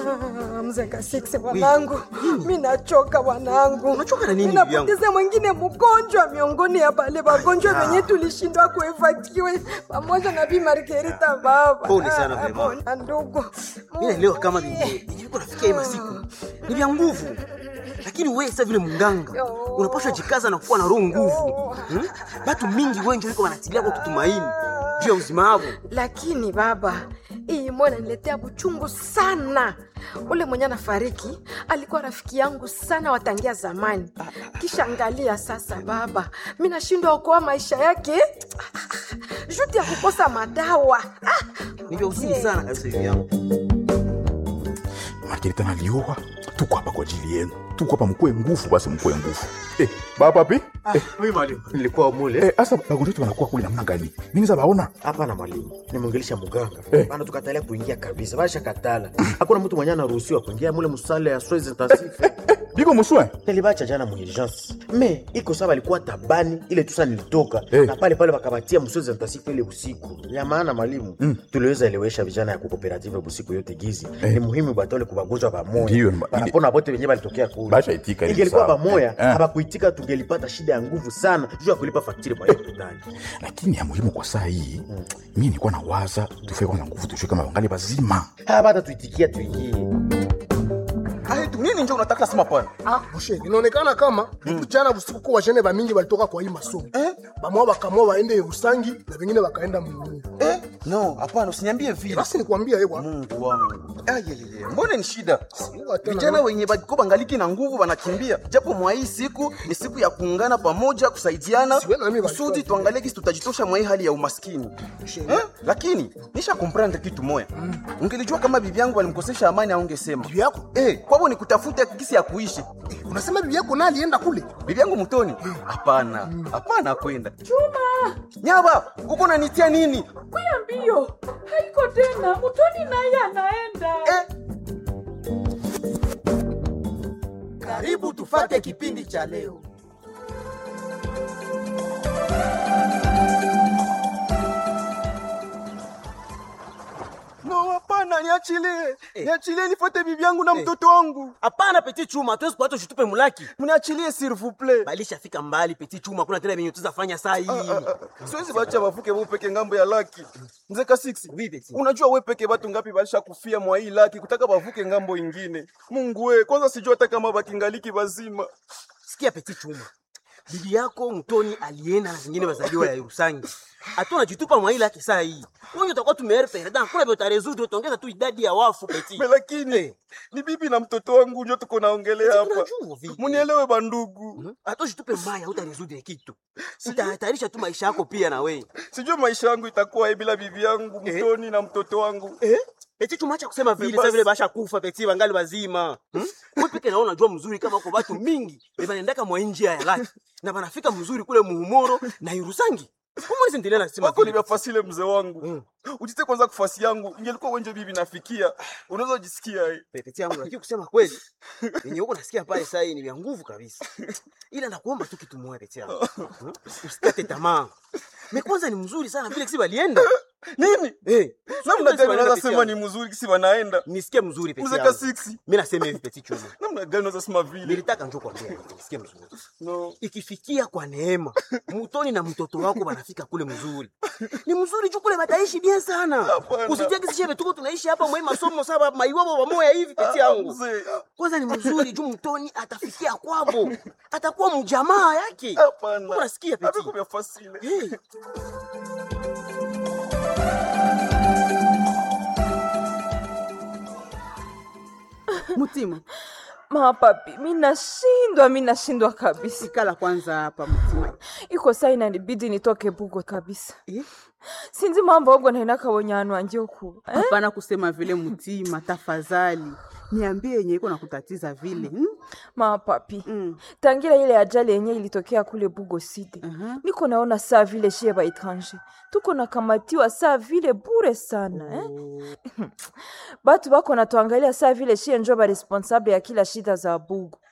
Ah, mzee Kasiksi wanangu, mi nachoka wanangu. Unachoka na nini, Mi bibi yangu? napoteza mwingine mgonjwa miongoni ya bale wagonjwa wenye tulishindwa kuevakiwe pamoja na Bi Margarita baba. Pole sana, Ah, mama. pole, ndugu. mi naelewa kama vyenye viko nafikia hii masiku ni vya nguvu lakini wewe sasa vile munganga unapaswa jikaza na kuwa na roho nguvu hmm? batu mingi wengi wiko wanatilia kwa kutumaini juu ya uzima wao Lakini baba, hii moyo inaniletea buchungu sana. Ule mwenye anafariki alikuwa rafiki yangu sana watangia zamani. Kisha angalia sasa baba, mi nashindwa okoa maisha yake juti ya kukosa madawa. Ah, ni vya uzuni sana kabisa hivi yangu Margarita nalioa, tuko hapa kwa ajili yenu, tuko hapa mkue nguvu, basi mkue nguvu. Eh, baba pi? Eh, Mimi mwalimu, nilikuwa mule eh, asa bagonjwa wetu wanakuwa kule namna gani? Mimi za baona. hapana mwalimu, nimwongelesha muganga Eh. bana, tukatalia kuingia kabisa, basha katala. Hakuna mtu mwenye anaruhusiwa kuingia mule musale ya soins intensive. Biko muswe. Nilibacha jana mu urgence me iko sawa, alikuwa tabani ile tusa nilitoka Eh. na pale pale wakabatia msozi intensive ile usiku ya maana mwalimu mm. tuliweza elewesha vijana ya kukooperative busiku yote gizi Eh. ni muhimu batole kubagonjwa Ndiyo, bamoya ma- banapona bote wenyewe balitokea kule Basha itika ile ingelikuwa sawa. bamoya Eh, eh. habakuitika tungelipata shida ya nguvu sana juu ya kulipa faktiri kwa hiyo hospitali Lakini ya muhimu kwa saa hii, mimi nilikuwa nawaza tufike kwanza nguvu tujue kama wangali bazima. hapa hata tuitikia tuingie aitu nini njo unataka sema pana Ah, moshe inaonekana kama jana usiku kwa wajene bamingi balitoka kwa hii masomo Eh? bamoa bakamua waende Usangi na vengine bakaenda Mungu. eh? no hapana usiniambie vile Basi nikwambia ewa mungu wangu ayeyeye mbone ni shida Siwa tena. vijana wenye bako bangaliki na nguvu wanakimbia japo mwa hii siku ni siku ya kuungana pamoja kusaidiana Siwe na mimi kusudi walikuwa tuangalie kisi tutajitosha mwa hii hali ya umaskini eh? lakini nisha komprendre kitu moya ungelijua kama bibi yangu walimkosesha amani aungesema bibi yako eh, kwabo ni kutafuta kisi ya kuishi unasema bibi yako na alienda kule bibi yangu mtoni hapana hapana kwenda nyaba uko nanitia nini kuya mbio haiko tena mutoni naye anaenda eh? Karibu tufate kipindi cha leo. no hapana niachilie niachilie nifuate bibi yangu na mtoto wangu hapana peti chuma tuwezi kuacha ushitupe mulaki mniachilie s'il vous plaît balishafika mbali peti chuma kuna tena venye tuzafanya saa hii siwezi bacha bavuke bu peke ngambo ya laki mzee kasiksi Oui, Beti. unajua we peke batu ngapi balisha kufia mwa hii laki kutaka bavuke ngambo ingine mungu we kwanza sijua hata kama bakingaliki bazima sikia peti chuma bibi yako mtoni alienda na zingine bazaliwa ya Yerusangi hatuna jitupa mwaila yake saa hii wenye utakuwa tumeere perda kuna vyo tarezudu utaongeza tu idadi ya wafu peti Me lakini ni bibi na mtoto wangu njo tuko naongelea hapa Tunajua vile. munielewe bandugu hata ushitupe mbaya utarezudu kitu utahatarisha tu maisha yako pia na wewe sijui maisha yangu itakuwa hivi bila bibi yangu mtoni na mtoto wangu eh? Peti chuma acha kusema vile Basi. sasa vile basha kufa peti wangali wazima. Hmm? Wewe peke naona unajua mzuri kama kwa watu mingi banaendaka mwa njia ya laki na banafika mzuri kule muhumoro na Irusangi. Kama hizi ndio nasema wako vile. nimefasile mzee wangu ujite kwanza kufasi yangu ingelikuwa wenje bibi nafikia unaweza jisikia eh. Peti yangu lakini kusema kweli yenye huko nasikia pale sasa hii ni vya nguvu kabisa. Ila nakuomba tu kitu moja peti yangu. Hmm? Usikate tamaa. Me kwanza ni mzuri sana vile kisi balienda. nini Eh. namna gani unaweza Peti sema yangu. ni mzuri kisi wanaenda Nisikie mzuri peti uzeka yangu. 6 Mimi nasema hivi peti chuma. namna gani unaweza sema vile Nilitaka njoo kwambia hivi, nisikie mzuri. no ikifikia kwa neema mutoni na mtoto wako banafika kule mzuri ni mzuri juu kule bataishi bien sana Hapana. usitie kisishebe tuko tunaishi hapa mwe masomo saba maiwabo pamoja hivi peti yangu mzee kwanza ni mzuri juu mtoni atafikia kwabo atakuwa mjamaa yake hapana unasikia peti Haviko vya fasile hey. Mutima, mapapi mi nashindwa mi nashindwa kabisa ikala kwanza hapa Mutima. iko saa inanibidi nitoke bugo kabisa Eh? sinzi mambo obwo nainaka wonyanu wanje okuba eh? Hapana kusema vile Mutima, tafadhali niambie yenye iko nakutatiza vile hmm? mapapi Mm. tangira ile ajali yenye ilitokea kule bugo side Aha. niko naona saa vile shie ba etranger tuko nakamatiwa saa vile bure sana eh? batu bako natuangalia saa vile shie njo ba responsable ya kila shida za bugo eh?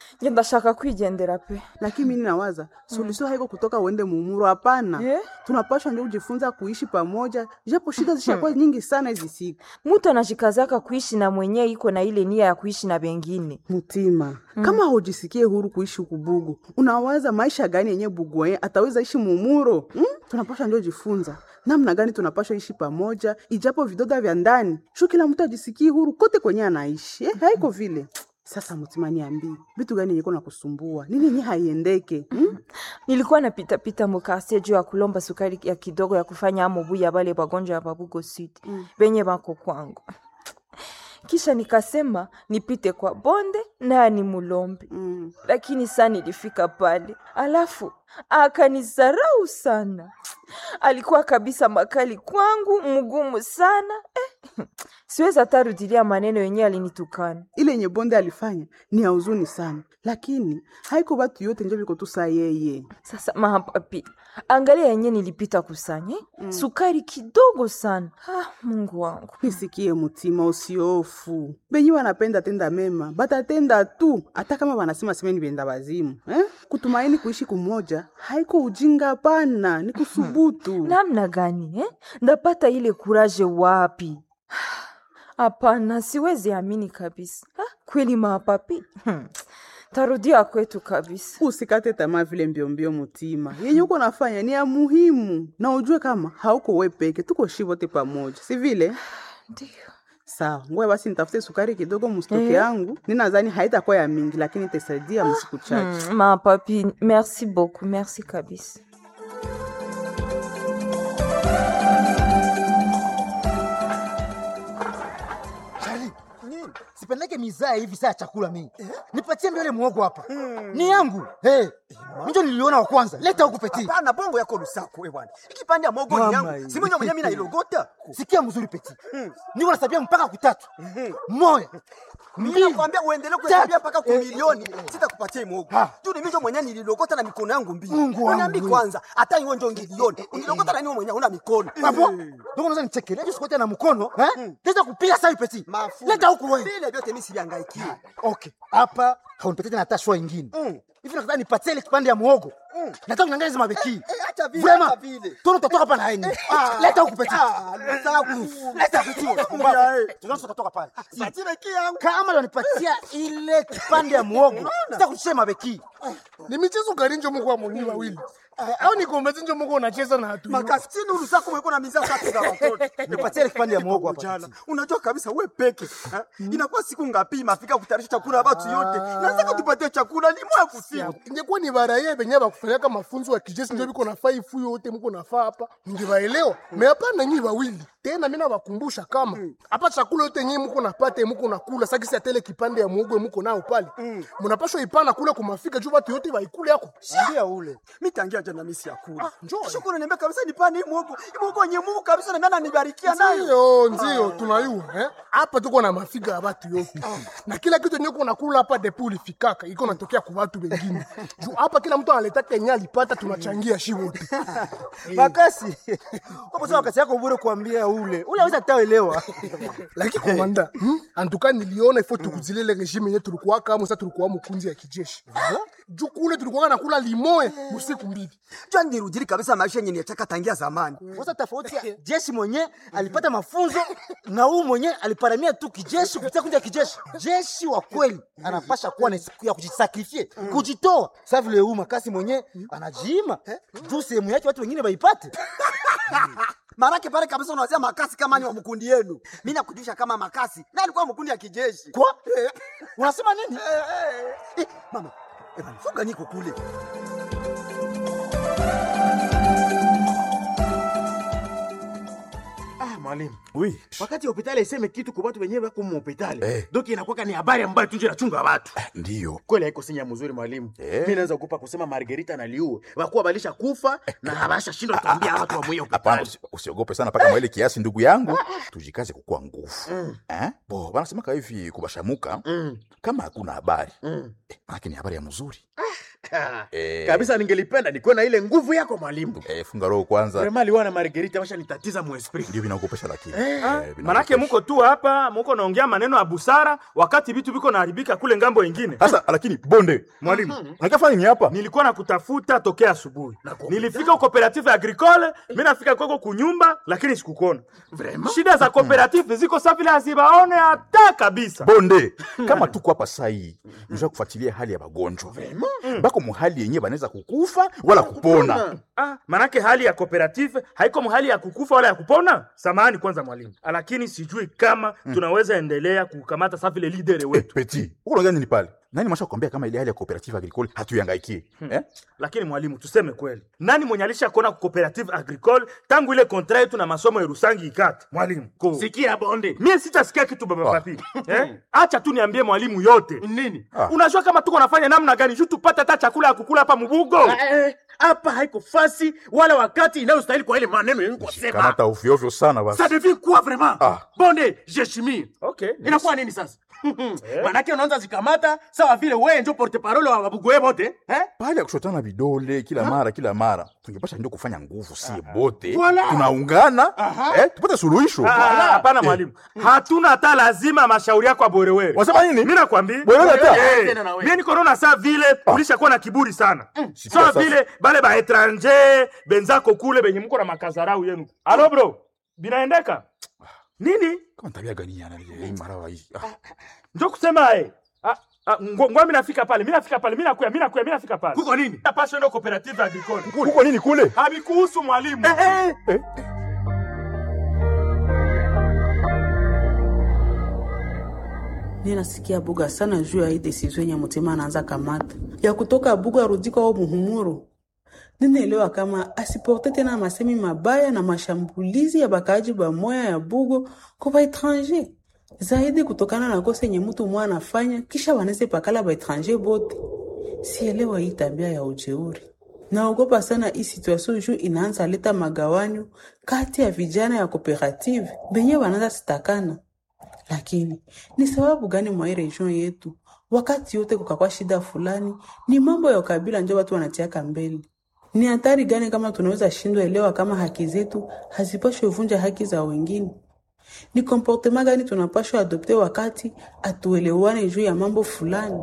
ndashaka kwigendera pe lakini mimi nawaza suluhisho haiko kutoka uende mumuro hapana Eh? tunapashwa ndio kujifunza kuishi pamoja japo shida zishakuwa nyingi sana hizi siku mutu anajikazaka kuishi na mwenye iko na ile nia ya kuishi na bengine mutima kama hujisikie huru kuishi huku bugu unawaza maisha gani yenye bugu yenye ataweza ishi mumuro hmm? tunapashwa ndio jifunza namna gani tunapashwa ishi pamoja ijapo vidoda vya ndani shu kila mtu ajisikie huru kote kwenye anaishi eh, haiko vile sasa mutima niambii vitu gani yenye na kusumbua nini yenye haiendeke hmm? nilikuwa napitapita mukarsie juu ya kulomba sukari ya kidogo ya kufanya amobu ya bale bagonjwa ya babugo sud benye bako kwangu kisha nikasema nipite kwa bonde naye ni mulombe Mm. lakini saa nilifika pale alafu akanizarau sana alikuwa kabisa makali kwangu mgumu sana eh. siwezi hata rudilia maneno yenyewe alinitukana ile yenye bonde alifanya ni ya huzuni sana lakini haiko batu yote njo biko tu saa yeye sasa mapapi angalia yenye nilipita kusanya eh? sukari kidogo sana ah, mungu wangu nisikie mutima usiofu benyi wanapenda tenda mema batatenda tu hata kama wanasema semeni benda bazimu eh? kutumaini kuishi kumoja haiko ujinga pana ni kusubutu namna gani eh? ndapata ile kuraje wapi hapana siwezi amini kabisa ah, kweli mapapi hmm. tarudia kwetu kabisa usikate tamaa vile mbiombio mutima yenye uko nafanya ni ya muhimu na ujue kama hauko we peke tuko shi wote pamoja si vile ndio sawa ngoja basi nitafute sukari kidogo mustoke Eh. yangu ninadhani haitakuwa ya mingi lakini itasaidia msiku chache hmm, mapapi merci beaucoup merci kabisa Shali, sipendeke mizaa hivi saa ya chakula mingi. Nipatie mbele muogo hapa. Ni yangu. Hey, mjo niliona wa kwanza. Leta huku peti. Hapana, bongo yako lusaku we bwana. Ikipande ya mogo ni Mama yangu. hii. Si mwenye mwenye mimi nailogota. Sikia mzuri peti. Niko nasabia mpaka kutatu. Moya. Mimi nakwambia uendelee kuhesabia mpaka ku Eh, milioni. Sitakupatia hii mogo. Ha. Tu ni mimi mwenyewe nililogota na mikono yangu mbili. Mungu Uniambi wangu. kwanza, hata iwe ndio ngilioni. Unilogota na nini mwenyewe una mikono? Hapo. Ndio unaweza nichekelea hiyo sikote na mkono, eh? Kisha kupiga sasa peti. Mafuta. Leta huku wewe. Vile vyote mimi siliangaikia. Okay. Hapa haunipatie tena hata shwa ingine. Mm. Hivi nataka nipatie ile kipande ya muogo. Nataka kunyang'anya hizo mabeki. Eh, acha vile, Vraiment. acha vile. Tono utatoka hapa na yeye. Ah. Leta huku peti. Ah, lusaku. Leta peti. Ya, Kumbavu. eh. Tunaweza kutoka pale. Patie beki yangu. Kama unanipatia ile kipande ya muogo, sitakushia mabeki. ni michezo gani njo muko amoni wawili au ni kombezi njo muko unacheza na hatu Makasini lusaku mweko na mizaa tatu za watoto. Nipatie ile kipande ya muogo hapa. jana unajua kabisa we peke ha? inakuwa siku ngapi mafika kutayarisha chakula watu yote nataka tupatie chakula ni mwa kusiku ingekuwa ni baraye benye bakufanyaka mafunzo ya kijeshi njo biko nafaa ifu yote muko nafaa hapa ningebaelewa me hapana nyi wawili tena mina bakumbusha kama hapa chakula yote nyi muko napata muko nakula sakisi atele kipande ya muogo muko nao pale munapashwa ipana kule kumafika juu batu yote baikule yako ndia ule mitangia jana misi ya kula njoo. shukuru niambia kabisa nipane hii mwogo hii mwogo nye Mungu kabisa na mimi nibarikia nayo ndio ndio tunayua eh? hapa tuko na mafiga ya batu yote na kila kitu yenye uko nakula hapa depo ulifikaka iko natokea kwa watu wengine juu hapa kila mtu analetaka yenye alipata tunachangia shi wote Makasi. Hapo sasa wakati yako bure kuambia ule. Ule hawezi ataelewa. lakini komanda hmm? antuka niliona ifo tukuzilele regime yenye tulikuwa kama sasa tulikuwa mkunzi ya kijeshi juu kule tulikuwa nakula limoe usiku mbili jua nirudili kabisa maisha yenye nitaka tangia zamani Sasa tofauti ya jeshi mwenye alipata mafunzo na huu mwenye aliparamia tu kijeshi kupitia kundi ya kijeshi. Jeshi wa kweli anapasha kuwa na siku ya kujisakrifie, kujitoa. Sasa vile huu makasi mwenye anajiima juu sehemu yake watu wengine waipate. Marake pale kabisa unawazia makasi kama ni wa mkundi yenu. Mimi nakujulisha kama makasi na alikuwa mkundi ya kijeshi. Kwa? Unasema nini? Eh, eh, eh, mama, eh, bana, funga niko kule. Ah, mwalimu. Oui. Wakati hospitali iseme kitu kwa watu wenyewe wako hospitali. Eh. Doki inakuwa ni habari ambayo tunje nachunga watu. Ndiyo. Kweli haiko sinya mzuri mwalimu. Eh. Mimi naweza kukupa kusema Margarita na Liu. Wakuwa balisha kufa na habasha shindwa kuambia watu wa mwenyewe Hapana, hospitali. usi- usiogope sana mpaka mwa ile kiasi, ndugu yangu, tujikaze kukuwa nguvu eh? Bo wanasemaka hivi kubashamuka Mm. kama hakuna habari Mm. eh, manake ni habari ya mzuri Eh. kabisa ningelipenda nikuwe na ile nguvu yako mwalimu Eh, funga roho kwanza vrema liwa na margerita washa nitatiza muesprit ndio vinaogopesha lakini Eh. Eh, manake vinaogopesha. muko tu hapa muko naongea maneno ya busara wakati vitu viko naharibika kule ngambo ingine sasa lakini bonde mwalimu nakafanya nini hapa nilikuwa nakutafuta tokea asubuhi nilifika cooperative agricole mi nafika kwako kunyumba lakini sikukuona shida za cooperative ziko sa vile hazibaone hata kabisa bonde kama tuko hapa sai nisha kufuatilia hali ya wagonjwa bako muhali yenyewe banaweza kukufa wala kupona Ah, manake hali ya cooperative haiko hali ya kukufa wala ya kupona samahani kwanza mwalimu lakini sijui kama tunaweza endelea kukamata sa vile lidere Eh, wetu peti uko unaongea nini pale nani masha kukwambia kama ile hali ya cooperative agricole hatuyangaikie eh? lakini mwalimu tuseme kweli nani mwenye alisha kuona cooperative agricole tangu ile kontra yetu na masomo ya rusangi ikate mwalimu ko sikia bonde mie sitasikia kitu baba Ah. papi eh? acha tu niambie mwalimu yote nini Ah. unajua kama tuko nafanya namna gani juu tupate hata chakula ya kukula hapa mubugo Eh, hapa haiko fasi wala wakati inayostahili kwa ile maneno yenye kusema kamata ovyoovyo sana basi ça devient quoi vraiment Ah. bonde jeshimie okay inakuwa nini sasa manake unaanza zikamata sawa vile wewe ndio porte parole wa wabugoe bote eh? pale ya kushotana vidole kila mara kila mara tungepasha ndio kufanya nguvu sie bote Voilà. tunaungana eh, tupate suluhisho Ah, ah, hapana mwalimu hatuna hata lazima mashauri yako aborewere wasema nini mi nakwambia Bwerere hata? Eh, Tena na wewe. mie niko naona saa vile ulishakuwa na kiburi sana Sikia sawa sasa. vile bale baetranger benzako kule benye mko na makazarau yenu alo bro binaendeka nini kama tabia gani yana hii marawa hii ah. njo kusema eh Ah, ah, ngo- ngoa mi nafika pale mi nafika pale mi nakuya mi nakuya mi nafika pale kuko nini napasha ndo cooperative agricole kuko nini kule havikuhusu mwalimu ninasikia buga sana juu ya hii desizio yenye mutima anaanza kamata ya kutoka buga arudi kwao muhumuro ninaelewa kama asiporte tena masemi mabaya na mashambulizi ya bakaaji bamoya ya bugo kwa baetranger zaidi kutokana na kosa yenye mtu mwa anafanya kisha waneze pakala baetranger bote sielewa hii tabia ya ujeuri naogopa sana hii situation juu inaanza leta magawanyo kati ya vijana ya kooperative benye wanaanza sitakana lakini ni sababu gani mwa hii region yetu wakati yote kukakwa shida fulani ni mambo ya ukabila njo watu wanatiaka mbele ni hatari gani kama tunaweza shindwa elewa kama haki zetu hazipashwe vunja haki za wengine ni komportema gani tunapashwa adopte wakati atuelewane juu ya mambo fulani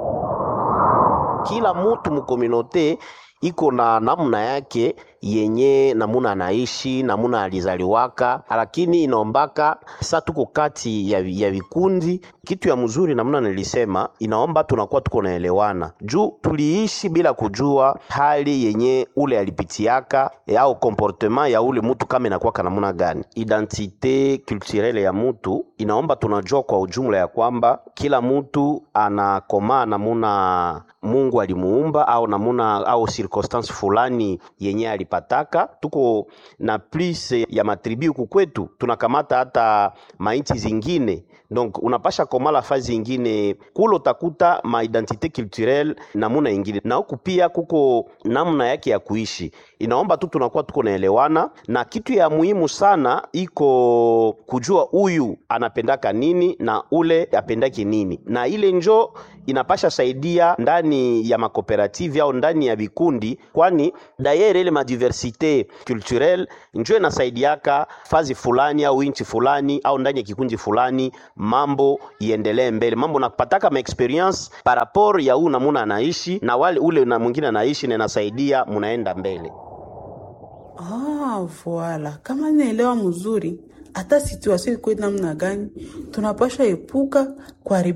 kila mutu mukominote iko na namna yake yenye namuna anaishi namuna alizaliwaka, lakini inaombaka sa tuko kati ya, ya vikundi. Kitu ya mzuri namna nilisema, inaomba tunakuwa tuko naelewana juu tuliishi bila kujua hali yenye ule alipitiaka e, au comportement ya ule mutu kama inakuwaka namuna gani. Identite culturelle ya mutu inaomba tunajua kwa ujumla ya kwamba kila mutu anakomaa namuna Mungu alimuumba au namuna au circonstance fulani yenye alipataka. Tuko na plus ya matribi huku kwetu, tunakamata hata mainchi zingine donc unapasha komala fazi ingine kule utakuta ma identite culturelle namuna ingine, na huku pia kuko namna yake ya kuishi. Inaomba tu tunakuwa tuko naelewana, na kitu ya muhimu sana iko kujua huyu anapendaka nini na ule apendaki nini, na ile njo inapasha saidia ndani ya makooperative au ndani ya vikundi, kwani dayere ile madiversite culturelle njo inasaidiaka fazi fulani au inchi fulani au ndani ya kikundi fulani mambo iendelee mbele, mambo napataka ma experience par rapport ya huu namuna anaishi na wale ule na mwingine anaishi, na inasaidia munaenda mbele. Ah, voila. Kama naelewa mzuri, hata situation iko namna gani, tunapaswa epuka kuharibu